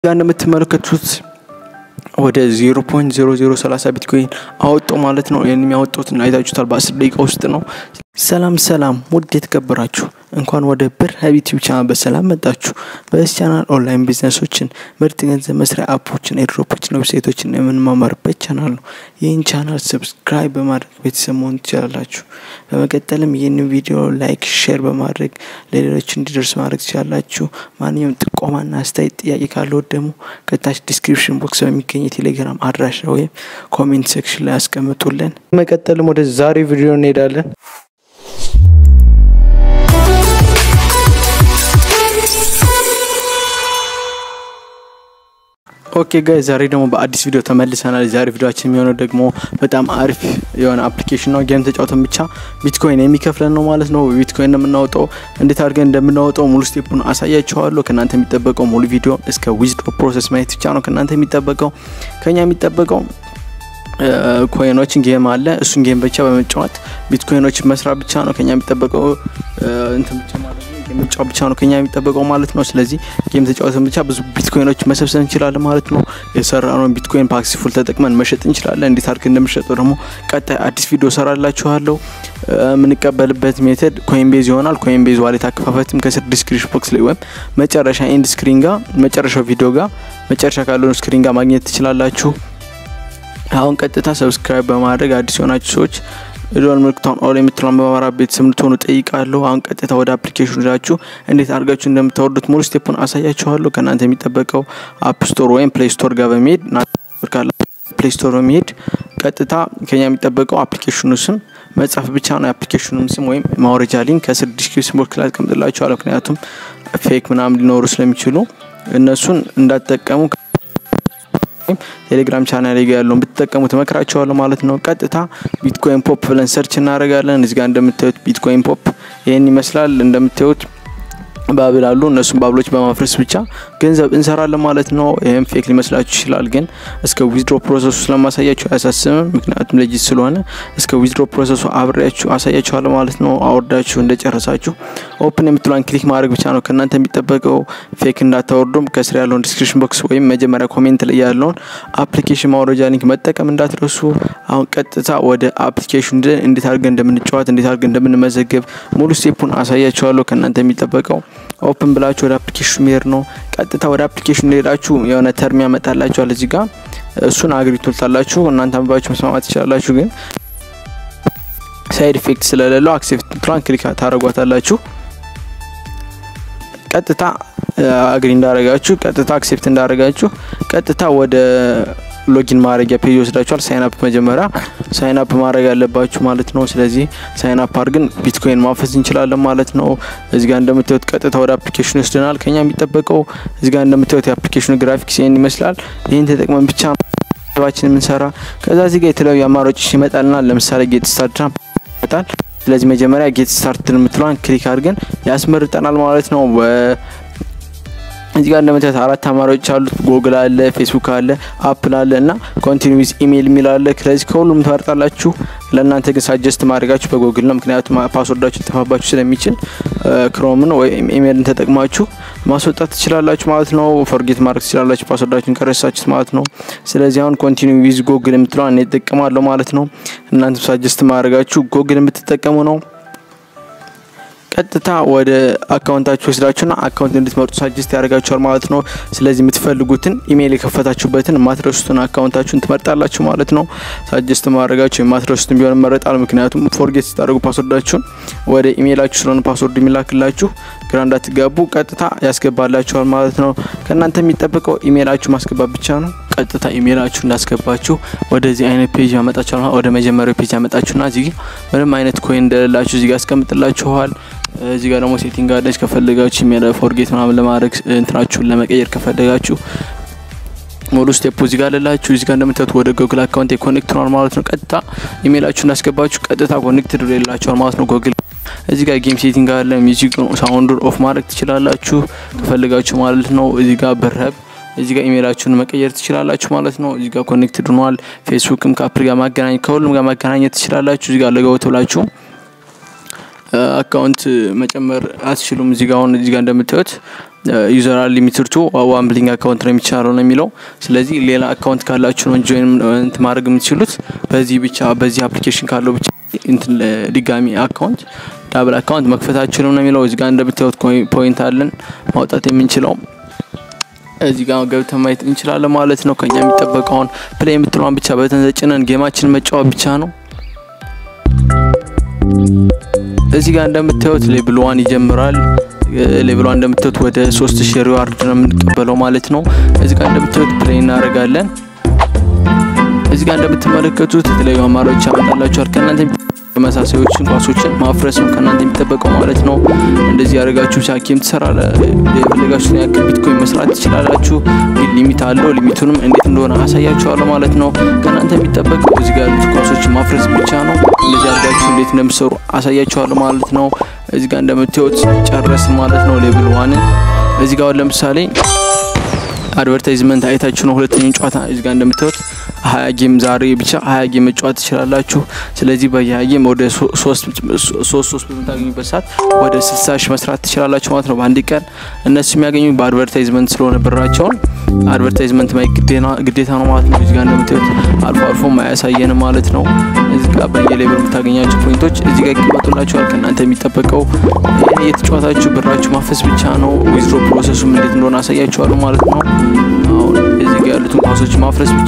ጋር እንደምትመለከቱት ወደ 0.0030 ቢትኮይን አወጡ ማለት ነው። ይህን የሚያወጡትን አይታችሁታል። በ10 ደቂቃ ውስጥ ነው። ሰላም ሰላም፣ ውድ የተከበራችሁ እንኳን ወደ ብር ሀብ ዩቲዩብ ቻናል በሰላም መጣችሁ። በዚህ ቻናል ኦንላይን ቢዝነሶችን፣ ምርጥ ገንዘብ መስሪያ አፖችን፣ ኤድሮፖችን፣ ዌብሳይቶችን የምንማማርበት ቻናል ነው። ይህን ቻናል ሰብስክራይብ በማድረግ ቤተሰብ መሆን ትችላላችሁ። በመቀጠልም ይህንን ቪዲዮ ላይክ፣ ሼር በማድረግ ለሌሎች እንዲደርስ ማድረግ ትችላላችሁ። ማንኛውም ጥቆማና አስተያየት ጥያቄ ካለው ደግሞ ከታች ዲስክሪፕሽን ቦክስ በሚገኝ የቴሌግራም አድራሻ ወይም ኮሜንት ሴክሽን ላይ ያስቀምጡልን። በመቀጠልም ወደ ዛሬ ቪዲዮ እንሄዳለን። ኦኬ ጋይ ዛሬ ደግሞ በአዲስ ቪዲዮ ተመልሰናል። ዛሬ ቪዲዮችን የሚሆነው ደግሞ በጣም አሪፍ የሆነ አፕሊኬሽን ነው። ጌም ተጫውተን ብቻ ቢትኮይን የሚከፍለን ነው ማለት ነው። ቢትኮይን ነው የምናወጣው። እንዴት አድርገን እንደምናወጣው ሙሉ ስቴፑን አሳያችኋለሁ። ከእናንተ የሚጠበቀው ሙሉ ቪዲዮ እስከ ዊዝድሮ ፕሮሰስ ማየት ብቻ ነው ከእናንተ የሚጠበቀው። ከኛ የሚጠበቀው ኮይኖችን ጌም አለ። እሱን ጌም ብቻ በመጫወት ቢትኮይኖችን መስራት ብቻ ነው ከኛ የሚጠበቀው እንትን ብቻ ማለት ነው መጫወት ብቻ ነው ከኛ የሚጠበቀው ማለት ነው። ስለዚህ ጌም ተጫወተን ብቻ ብዙ ቢትኮይኖች መሰብሰብ እንችላለን ማለት ነው። የሰራነውን ቢትኮይን ፓክሲፉል ተጠቅመን መሸጥ እንችላለን። እንዴት አድርገን እንደምሸጠው ደግሞ ቀጣይ አዲስ ቪዲዮ ሰራላችኋለሁ። የምንቀበልበት ሜተድ ኮይንቤዝ ይሆናል። ኮይንቤዝ ዋሌት አከፋፈትም ከስር ዲስክሪፕሽን ቦክስ ላይ ወይም መጨረሻ ኤንድ ስክሪን ጋር መጨረሻው ቪዲዮ ጋር መጨረሻ ካለውን ስክሪን ጋር ማግኘት ትችላላችሁ። አሁን ቀጥታ ሰብስክራይብ በማድረግ አዲስ የሆናችሁ ሰዎች ዶል ምልክቷን ኦል የምትለውን በማራ ቤተሰብ እንድትሆኑ ጠይቃለሁ። አሁን ቀጥታ ወደ አፕሊኬሽኑ ሄዳችሁ እንዴት አድርጋችሁ እንደምታወርዱት ሙሉ ስቴፑን አሳያችኋለሁ። ከእናንተ የሚጠበቀው አፕ ስቶር ወይም ፕሌይ ስቶር ጋር በመሄድ ፕሌይ ስቶር በመሄድ ቀጥታ ከኛ የሚጠበቀው አፕሊኬሽኑ ስም መጻፍ ብቻ ነው። የአፕሊኬሽኑን ስም ወይም ማውረጃ ሊንክ ከስር ዲስክሪፕሽን ቦክስ ላይ አስቀምጥላችኋለሁ። ምክንያቱም ፌክ ምናምን ሊኖሩ ስለሚችሉ እነሱን እንዳትጠቀሙ ቴሌግራም ቻናል ላይ ያለውን ብትጠቀሙ ትመክራቸዋለሁ ማለት ነው። ቀጥታ ቢትኮይን ፖፕ ብለን ሰርች እናደርጋለን። እዚህ ጋር እንደምታዩት ቢትኮይን ፖፕ ይህን ይመስላል። እንደምታዩት ባብል አሉ። እነሱም ባብሎች በማፍረስ ብቻ ገንዘብ እንሰራለን ማለት ነው። ይህም ፌክ ሊመስላችሁ ይችላል፣ ግን እስከ ዊዝድሮ ፕሮሰሱ ስለማሳያችሁ አያሳስብም። ምክንያቱም ለጅት ስለሆነ እስከ ዊዝድሮ ፕሮሰሱ አብሬያችሁ አሳያችኋለሁ ማለት ነው። አወርዳችሁ እንደጨረሳችሁ ኦፕን የምትሏን ክሊክ ማድረግ ብቻ ነው ከእናንተ የሚጠበቀው። ፌክ እንዳታወርዱም ከስር ያለውን ዲስክሪፕሽን ቦክስ ወይም መጀመሪያ ኮሜንት ላይ ያለውን አፕሊኬሽን ማውረጃ ሊንክ መጠቀም እንዳትረሱ። አሁን ቀጥታ ወደ አፕሊኬሽን እንዴት አድርገን እንደምንጫወት እንዴት አድርገን እንደምንመዘገብ ሙሉ ስቴፑን አሳያችኋለሁ። ከእናንተ የሚጠበቀው ኦፕን ብላችሁ ወደ አፕሊኬሽኑ መሄድ ነው። ቀጥታ ወደ አፕሊኬሽኑ ሄዳችሁ የሆነ ተርም ያመጣላችኋል እዚህ ጋር እሱን አግሪ ትሉታላችሁ። እናንተ አንብባችሁ መስማማት ትችላላችሁ፣ ግን ሳይድ ኢፌክት ስለሌለው አክሴፕት ፕላን ክሊክ ታደረጓታላችሁ። ቀጥታ አግሪ እንዳረጋችሁ ቀጥታ አክሴፕት እንዳረጋችሁ ቀጥታ ወደ ሎጊን ማድረጊያ ፔጅ ወስዳችኋል። ሳይንአፕ መጀመሪያ ሳይንአፕ ማድረግ ያለባችሁ ማለት ነው። ስለዚህ ሳይንአፕ አድርገን ቢትኮይን ማፈስ እንችላለን ማለት ነው። እዚህ ጋር እንደምታዩት ቀጥታ ወደ አፕሊኬሽኑ ይወስደናል። ከኛ የሚጠበቀው እዚህ ጋር እንደምታዩት የአፕሊኬሽኑ ግራፊክስ ይህን ይመስላል። ይህን ተጠቅመን ብቻ ባችን የምንሰራ ከዛ እዚህ ጋር የተለያዩ አማራጮች ይመጣልናል። ለምሳሌ ጌት ስታርት ይመጣል። ስለዚህ መጀመሪያ ጌት ስታርት የምትለዋን ክሊክ አድርገን ያስመርጠናል ማለት ነው። እዚህ ጋር እንደምታዩት አራት አማራጮች አሉት። ጎግል አለ፣ ፌስቡክ አለ፣ አፕል አለ እና ኮንቲኒ ዊዝ ኢሜይል የሚል አለ። ስለዚህ ከሁሉም ትመርጣላችሁ። ለእናንተ ግን ሳጀስት ማድረጋችሁ በጎግል ነው። ምክንያቱም ፓስወርዳችሁ ሊጠፋባችሁ ስለሚችል ክሮምን ወይም ኢሜይልን ተጠቅማችሁ ማስወጣት ትችላላችሁ ማለት ነው። ፎርጌት ማድረግ ትችላላችሁ ፓስወርዳችሁን ከረሳችሁት ማለት ነው። ስለዚህ አሁን ኮንቲኒ ዊዝ ጎግል የምትለው እኔ እጠቀማለሁ ማለት ነው። እናንተ ሳጀስት ማድረጋችሁ ጎግል የምትጠቀሙ ነው። ቀጥታ ወደ አካውንታችሁ ወስዳችሁና አካውንት እንድትመርጡ ሳጀስት ያደርጋችኋል ማለት ነው። ስለዚህ የምትፈልጉትን ኢሜይል የከፈታችሁበትን የማትረሱትን አካውንታችሁን ትመርጣላችሁ ማለት ነው። ሳጀስት ማድረጋችሁ የማትረሱትን ቢሆን መረጣል። ምክንያቱም ፎርጌት ስታደርጉ ፓስወርዳችሁን ወደ ኢሜይላችሁ ስለሆነ ፓስወርድ የሚላክላችሁ ግራ እንዳትጋቡ ቀጥታ ያስገባላችኋል ማለት ነው። ከእናንተ የሚጠበቀው ኢሜይላችሁ ማስገባት ብቻ ነው። ቀጥታ ኢሜይላችሁ እንዳስገባችሁ ወደዚህ አይነት ፔጅ ያመጣችኋል። ወደ መጀመሪያው ፔጅ ያመጣችሁና እዚህ ምንም አይነት ኮይን እንደሌላችሁ እዚህ ጋር ያስቀምጥላችኋል። እዚህ ጋር ደግሞ ሴቲንግ አለች። ከፈለጋችሁ ኢሜል ፎርጌት ምናምን ለማድረግ እንትናችሁን ለመቀየር ከፈለጋችሁ ሙሉ ስቴፕ እዚህ ጋር አለላችሁ። እዚህ ጋር እንደምታዩት ወደ ጉግል አካውንት ኮኔክት ሆኗል ማለት ነው። ቀጥታ ኢሜይላችሁ እንዳስገባችሁ ቀጥታ ኮኔክት ይላችኋል ማለት ነው ጉግል እዚህ ጋር ጌም ሴቲንግ አለ። ሚዚክ ሳውንዱን ኦፍ ማድረግ ትችላላችሁ ከፈለጋችሁ ማለት ነው። እዚህ ጋር በረብ እዚህ ጋር ኢሜይላችሁን መቀየር ትችላላችሁ ማለት ነው። እዚህ ጋር ኮኔክትድ ሆኗል። ፌስቡክም ከአፕል ጋር ማገናኘት ከሁሉም ጋር ማገናኘት ትችላላችሁ። እዚህ ጋር ለገወት ብላችሁ አካውንት መጨመር አትችሉም። እዚህ ጋር አሁን እዚህ ጋር እንደምታዩት ዩዘር ሊሚትድ ቱ ዋን ብሊንግ አካውንት ነው የሚቻለው ነው የሚለው። ስለዚህ ሌላ አካውንት ካላችሁ ነው ጆይን እንትን ማድረግ የምትችሉት በዚህ ብቻ በዚህ አፕሊኬሽን ካለው ብቻ እንትን ድጋሚ አካውንት ዳብል አካውንት መክፈት አችሉም ነው የሚለው። እዚህ ጋር እንደምታዩት ፖይንት አለን ማውጣት የምንችለው እዚህ ጋር ገብተን ማየት እንችላለን ማለት ነው። ከኛ የሚጠበቀውን ፕሌይ የምትለዋን ብቻ በተንዘጭነን ጌማችን መጫወት ብቻ ነው። እዚህ ጋር እንደምታዩት ሌብል ዋን ይጀምራል። ሌቭሏ እንደምታዩት ወደ ሶስት ሺህ ሪዋርድ ነው የምንቀበለው ማለት ነው። እዚህ ጋር እንደምታዩት ፕሌይ እናደርጋለን። እዚህ ጋር እንደምትመለከቱት የተለያዩ አማራጮች ያመጣላችኋል። ከእናንተ ተመሳሳዮችን ኳሶችን ማፍረስ ነው ከእናንተ የሚጠበቀው ማለት ነው። እንደዚህ ያደርጋችሁ ብቻ ጌም ትሰራለ የፈለጋችሁትን ያክል ቢትኮይን መስራት ትችላላችሁ። ግን ሊሚት አለው። ሊሚቱንም እንዴት እንደሆነ አሳያችኋለሁ ማለት ነው። ከእናንተ የሚጠበቀው እዚህ ጋር ያሉት ኳሶችን ማፍረስ ብቻ ነው። እንደዚህ አድርጋችሁ እንዴት እንደምሰሩ አሳያችኋለሁ ማለት ነው። እዚህ ጋር እንደምታዩት ጨረስን ማለት ነው ሌብል ዋንን። እዚህ ጋር ለምሳሌ አድቨርታይዝመንት አይታችሁ ነው ሁለተኛውን ጨዋታ እዚህ ጋር እንደምታዩት ሀያ ጌም ዛሬ ብቻ ሀያ ጌም መጫወት ትችላላችሁ። ስለዚህ በየሀያ ጌም ወደ ሶስት ሶስት በምታገኙበት ሰዓት ወደ ስልሳ ሺህ መስራት ትችላላችሁ ማለት ነው በአንድ ቀን። እነሱ የሚያገኙ በአድቨርታይዝመንት ስለሆነ ብራቸውን አድቨርታይዝመንት ማየት ግዴታ ነው ማለት ነው። እዚህ ጋር እንደምታዩት አልፎ አልፎ አያሳየንም ማለት ነው። እዚህ ጋር በየሌብል የምታገኛቸው ፖይንቶች እዚህ ጋር ይቀመጡላችኋል። ከእናንተ የሚጠበቀው የተጫዋታችሁ ብራችሁ ማፈስ ብቻ ነው። ዊዝድሮ ፕሮሰሱም እንዴት እንደሆነ አሳያችኋለሁ ማለት ነው። አሁን እዚህ ጋር ያሉትን ኳሶች ማፍረስ ብቻ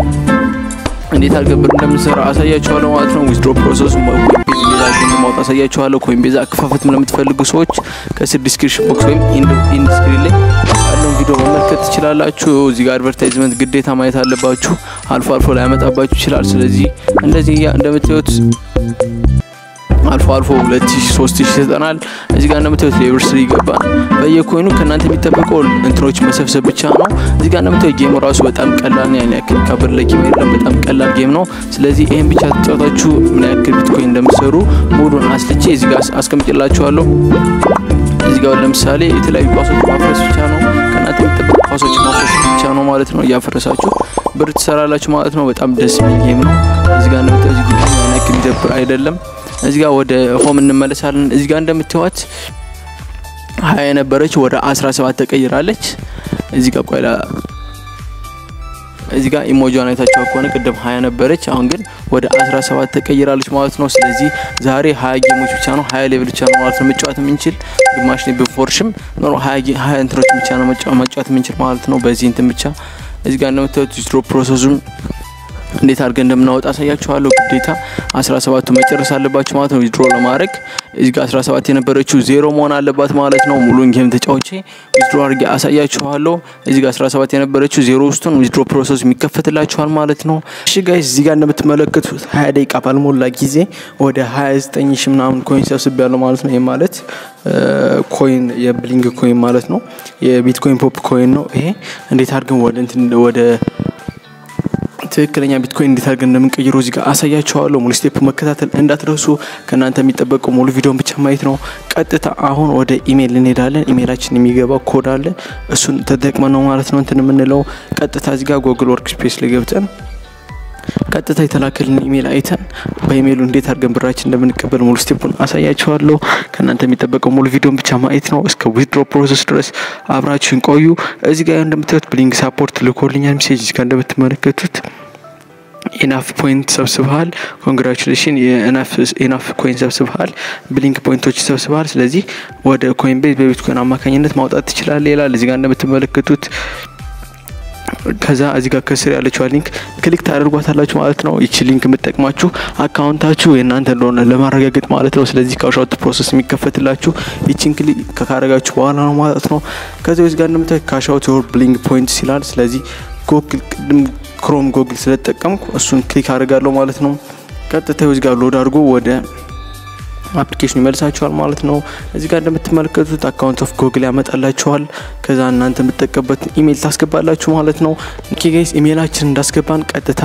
እንዴት አድርገን ብር እንደምንሰራ አሳያችኋለሁ ማለት ነው። ዊዝድሮ ፕሮሰሱ ኮይንቤዝ ሌላ ግን ማውጣት አሳያችኋለሁ። ኮይንቤዝ አከፋፈትም ለምትፈልጉ ሰዎች ከስር ዲስክሪፕሽን ቦክስ ወይም ኢንድ ስክሪን ላይ ያለውን ቪዲዮ መመልከት ትችላላችሁ። እዚህ ጋር አድቨርታይዝመንት ግዴታ ማየት አለባችሁ። አልፎ አልፎ ላይ ያመጣባችሁ ይችላል። ስለዚህ እንደዚህ እንደምታዩት አልፎ አልፎ ሁለት ሺ ሶስት ሺ ይሰጠናል። እዚህ ጋር እንደምታዩት ሌቨል ስሪ ይገባል። በየኮይኑ ከእናንተ የሚጠበቀው እንትኖች መሰብሰብ ብቻ ነው። እዚህ ጋር እንደምታዩት ጌሙ ራሱ በጣም ቀላል ነው። ያን ያክል ከብር ለጌም የለም። በጣም ቀላል ጌም ነው። ስለዚህ ይህን ብቻ ተጫወታችሁ ምን ያክል ቢትኮይን እንደምትሰሩ ሙሉን አስልቼ እዚህ ጋር አስቀምጭላችኋለሁ። እዚህ ጋር ለምሳሌ የተለያዩ ኳሶች ማፍረስ ብቻ ነው። ከእናንተ የሚጠበቁ ኳሶች ማፍረስ ብቻ ነው ማለት ነው። እያፈረሳችሁ ብር ትሰራላችሁ ማለት ነው። በጣም ደስ የሚል ጌም ነው። እዚህ ጋር እንደምታዩት ጌም ያን ያክል የሚደብር አይደለም። እዚህ ጋር ወደ ሆም እንመለሳለን። እዚህ ጋር እንደምትዋት ሀያ የነበረች ወደ አስራ ሰባት ተቀይራለች። እዚህ ጋር ቆይላ እዚህ ጋር ኢሞጂዋን አይታችሁ ከሆነ ቅድም ሀያ ነበረች፣ አሁን ግን ወደ አስራ ሰባት ተቀይራለች ማለት ነው። ስለዚህ ዛሬ ሀያ ጌሞች ብቻ ነው ሀያ ሌቭል ብቻ ነው ማለት ነው መጫወት የምንችል ግማሽ ላይ ብፎርሽም ኖሮ ሀያ እንትኖች ብቻ ነው መጫወት የምንችል ማለት ነው። በዚህ እንትን ብቻ እዚህ ጋር እንደምታዩት ዊዝድሮ ፕሮሰሱን እንዴት አድርገን እንደምናወጣ አሳያችኋለሁ። ግዴታ 17ቱ መጨረስ አለባችሁ ማለት ነው ዊዝድሮ ለማድረግ። እዚህ ጋር 17 የነበረችው ዜሮ መሆን አለባት ማለት ነው። ሙሉን ጌም ተጫውቼ ዊዝድሮ አድርጌ አሳያችኋለሁ። እዚህ ጋር 17 የነበረችው ዜሮ ውስጡን ዊዝድሮ ፕሮሰስ የሚከፈትላችኋል ማለት ነው። እሺ ጋይስ እዚህ ጋር እንደምትመለከቱት 20 ደቂቃ ባልሞላ ጊዜ ወደ 29 ሺ ምናምን ኮይን ሰብስብ ያለው ማለት ነው። ይህ ማለት ኮይን የብሊንግ ኮይን ማለት ነው። የቢትኮይን ፖፕ ኮይን ነው ይሄ። እንዴት አድርገን ወደ እንትን ወደ ትክክለኛ ቢትኮይን እንዴት አድርገን እንደምንቀይረው እዚህ ጋር አሳያችኋለሁ። ሙሉ ስቴፕ መከታተል እንዳትረሱ። ከእናንተ የሚጠበቀው ሙሉ ቪዲዮን ብቻ ማየት ነው። ቀጥታ አሁን ወደ ኢሜይል እንሄዳለን። ኢሜይላችን የሚገባው ኮድ አለ። እሱን ተጠቅመን ነው ማለት ነው እንትን የምንለው። ቀጥታ እዚህ ጋር ጎግል ወርክ ስፔስ ላይ ገብተን ቀጥታ የተላከልን ኢሜይል አይተን በኢሜይሉ እንዴት አድርገን ብራችን እንደምንቀበል ሙሉ ስቴፑን አሳያችኋለሁ። ከእናንተ የሚጠበቀው ሙሉ ቪዲዮን ብቻ ማየት ነው። እስከ ዊዝድሮ ፕሮሰስ ድረስ አብራችሁን ቆዩ። እዚህ ጋር እንደምታዩት ብሊንግ ሳፖርት ልኮልኛል ሜሴጅ እዚህ ጋር እንደምትመለከቱት ኢናፍ ፖይንት ሰብስበሃል፣ ኮንግራቹሌሽን ኢናፍ ኮይን ሰብስበሃል፣ ብሊንክ ፖይንቶች ሰብስበሃል። ስለዚህ ወደ ኮይን ቤዝ በቢትኮይን አማካኝነት ማውጣት ትችላለህ ይላል። እዚህ ጋር እንደምትመለከቱት ከዛ እዚህ ጋር ከስር ያለችዋ ሊንክ ክሊክ ታደርጓታላችሁ ማለት ነው። ይቺ ሊንክ የምጠቅማችሁ አካውንታችሁ የእናንተ እንደሆነ ለማረጋገጥ ማለት ነው። ስለዚህ ካሻውት ፕሮሰስ የሚከፈትላችሁ ይቺን ክሊክ ካረጋችሁ በኋላ ነው ማለት ነው። ከዚ እዚህ ጋር እንደምታ ካሻውት ዮር ብሊንግ ፖይንትስ ይላል። ስለዚህ ጎግል ቅድም ክሮም ጎግል ስለተጠቀምኩ እሱን ክሊክ አድርጋለሁ ማለት ነው። ቀጥታ እዚህ ጋር ሎድ አድርጎ ወደ አፕሊኬሽን ይመልሳችኋል ማለት ነው። እዚህ ጋር እንደምትመለከቱት አካውንት ኦፍ ጎግል ያመጣላችኋል። ከዛ እናንተ የምትጠቀበት ኢሜይል ታስገባላችሁ ማለት ነው። ኦኬ ጋይስ ኢሜይላችን እንዳስገባን ቀጥታ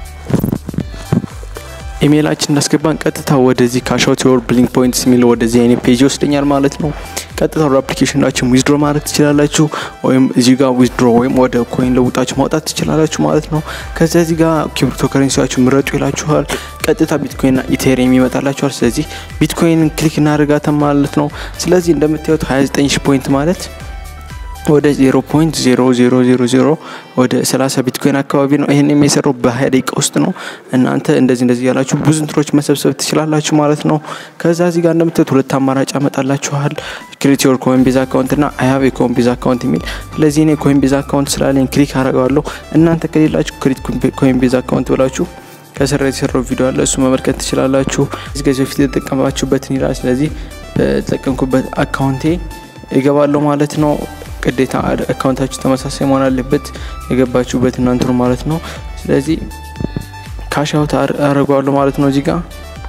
ኢሜይላችን እንዳስገባን ቀጥታ ወደዚህ ካሻውት ዮር ብሊንክ ፖይንትስ የሚለው ወደዚህ አይነት ፔጅ ይወስደኛል ማለት ነው። ቀጥታ ወደ አፕሊኬሽናችን ዊዝድሮ ማድረግ ትችላላችሁ፣ ወይም እዚህ ጋር ዊዝድሮ ወይም ወደ ኮይን ለውጣችሁ ማውጣት ትችላላችሁ ማለት ነው። ከዚያ እዚህ ጋር ክሪፕቶ ከረንሲያችሁ ምረጡ ይላችኋል። ቀጥታ ቢትኮይንና ኢቴሪየም ይመጣላችኋል። ስለዚህ ቢትኮይንን ክሊክ እናደርጋለን ማለት ነው። ስለዚህ እንደምታዩት 29 ሺ ፖይንት ማለት ወደ 0.0000 ወደ 30 ቢትኮይን አካባቢ ነው። ይህን የሚሰራው በ20 ደቂቃ ውስጥ ነው። እናንተ እንደዚህ እንደዚህ ያላችሁ ብዙ እንትኖች መሰብሰብ ትችላላችሁ ማለት ነው። ከዛ እዚህ ጋር እንደምታዩት ሁለት አማራጭ ያመጣላችኋል። ክሬት ዮር ኮይንቤዝ አካውንት እና አይ ሃቭ የኮይንቤዝ አካውንት የሚል ስለዚህ እኔ ኮይንቤዝ አካውንት ስላለኝ ክሊክ አረገዋለሁ። እናንተ ከሌላችሁ ክሬት ኮይንቤዝ አካውንት ብላችሁ ከስራ የተሰራው ቪዲዮ አለ እሱ መመልከት ትችላላችሁ። እዚህ ከዚህ በፊት የተጠቀማችሁበትን ይላል። ስለዚህ በተጠቀምኩበት አካውንቴ ይገባለሁ ማለት ነው። ግዴታ አካውንታችሁ ተመሳሳይ መሆን አለበት የገባችሁበት እናንትኑ ማለት ነው። ስለዚህ ካሻውት አረጓለሁ ማለት ነው እዚህ ጋር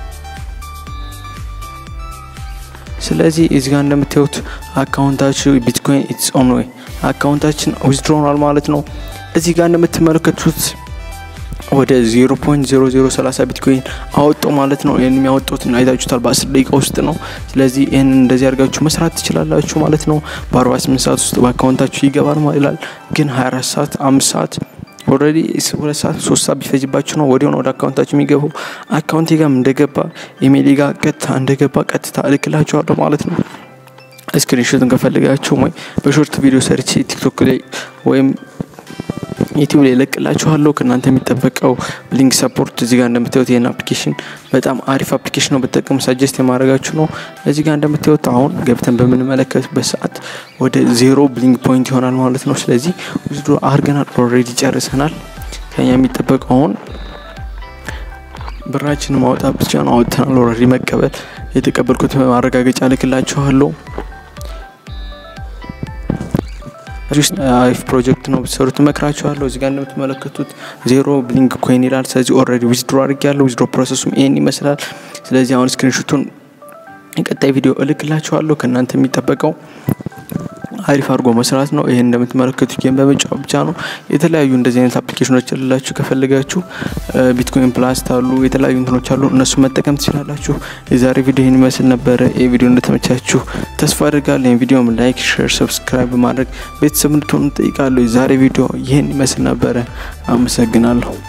ስለዚህ እዚህ ጋር እንደምታዩት አካውንታችሁ ቢትኮይን ኢትስ ኦን ወይ አካውንታችን ዊዝድሮናል ማለት ነው። እዚህ ጋር እንደምትመለከቱት ወደ 0.0030 ቢትኮይን አወጣው ማለት ነው። ይህን የሚያወጡትን አይታችሁታል። በ10 ደቂቃ ውስጥ ነው። ስለዚህ ይህንን እንደዚህ አድርጋችሁ መስራት ትችላላችሁ ማለት ነው። በ48 ሰዓት ውስጥ በአካውንታችሁ ይገባል ይላል። ግን 24 ሰዓት፣ አምስት ሰዓት ኦልሬዲ ሁለት ሰዓት ሶስት ሰዓት ቢፈጅባችሁ ነው ወዲያው ወደ አካውንታችሁ የሚገባው። አካውንቴ ጋር እንደገባ ኢሜይሌ ጋር ቀጥታ እንደገባ ቀጥታ እልክላችኋለሁ ማለት ነው። ስክሪንሾትን ከፈልጋችሁ ወይ በሾርት ቪዲዮ ሰርቼ ቲክቶክ ላይ ወይም ዩቲዩብ ላይ ለቅላችኋለሁ። ከእናንተ የሚጠበቀው ብሊንክ ሰፖርት እዚህ ጋር እንደምታዩት ይህን አፕሊኬሽን በጣም አሪፍ አፕሊኬሽን ነው፣ ብትጠቀሙ ሳጀስት የማድረጋችሁ ነው። እዚህ ጋር እንደምታዩት አሁን ገብተን በምንመለከትበት ሰዓት ወደ ዜሮ ብሊንክ ፖይንት ይሆናል ማለት ነው። ስለዚህ ውስዶ አድርገናል፣ ኦልሬዲ ጨርሰናል። ከኛ የሚጠበቀው አሁን ብራችንን ማውጣት ብቻ ነው። አውጥተናል፣ ኦልሬዲ መቀበል የተቀበልኩት ማረጋገጫ ልክላችኋለሁ። አሪፍ ፕሮጀክት ነው ብትሰሩት እመክራችኋለሁ። እዚህ ጋር እንደምትመለከቱት ዜሮ ብሊንክ ኮይን ይላል። ስለዚህ ኦልሬዲ ዊዝድሮ አድርጌያለሁ። ዊዝድሮ ፕሮሰሱም ይህን ይመስላል። ስለዚህ አሁን ስክሪንሾቱን የቀጣይ ቪዲዮ እልክላችኋለሁ። ከእናንተ የሚጠበቀው አሪፍ አድርጎ መስራት ነው። ይህን እንደምትመለከቱት ጌም በመጫወት ብቻ ነው። የተለያዩ እንደዚህ አይነት አፕሊኬሽኖች ልላችሁ ከፈለጋችሁ ቢትኮይን ፕላስ አሉ፣ የተለያዩ እንትኖች አሉ። እነሱ መጠቀም ትችላላችሁ። የዛሬ ቪዲዮ ይህን ይመስል ነበረ። ይህ ቪዲዮ እንደተመቻችሁ ተስፋ አድርጋለሁ። ይህን ቪዲዮም ላይክ፣ ሼር፣ ሰብስክራይብ በማድረግ ቤተሰብ እንድትሆኑ ጠይቃለሁ። የዛሬ ቪዲዮ ይህን ይመስል ነበረ። አመሰግናለሁ።